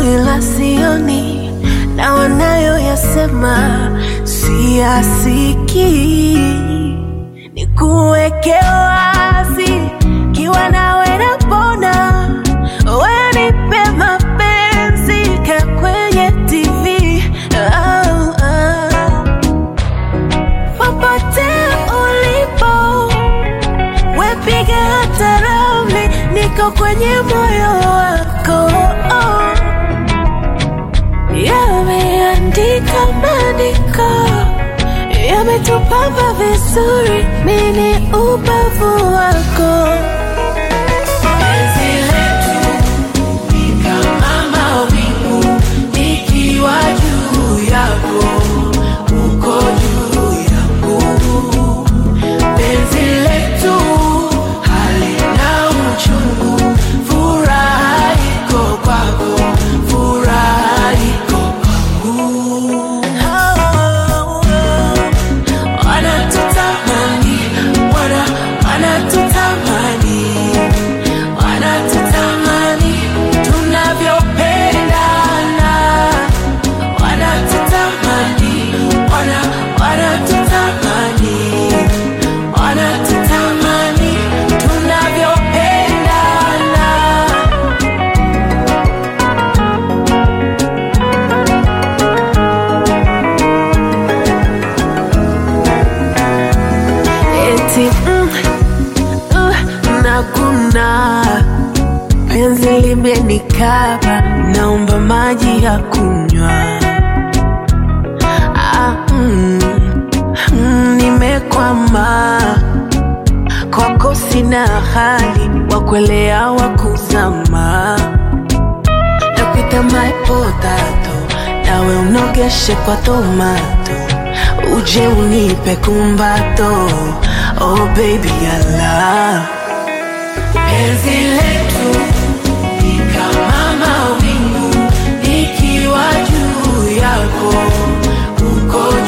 ila sioni na wanayoyasema siyasikii. Nikuweke wazi, kiwa nawe napona, wewe nipe mapenzi ka kwenye TV oh, oh. Popote ulipo, wepiga hata ramli, niko kwenye moyo wako oh. Yameandika maandiko, yametupamba vizuri, mini ubavu wako Penzi letu ni kama mawingu, nikiwa juu yako, uko juu yangu. Penzi letu halina uchungu, furaha iko kwako, furaha iko kwangu. Wanatutamani, wana wanatutamani, wanatutamani tunavyopendana, wanatutamani, wana wanatutamani, wanatutamani tunavyopendana. eti mm, uh, nakuna penzi limenikaba, naomba maji ya kunywa. Ah, mm, mm, nimekwama kwako, sina hali wa kuelea wa kuzama, nakuita my potato, nawe unogeshe kwa tomato uje unipe kumbato oh baby I love penzi letu ni kama mawingu nikiwa juu yako uko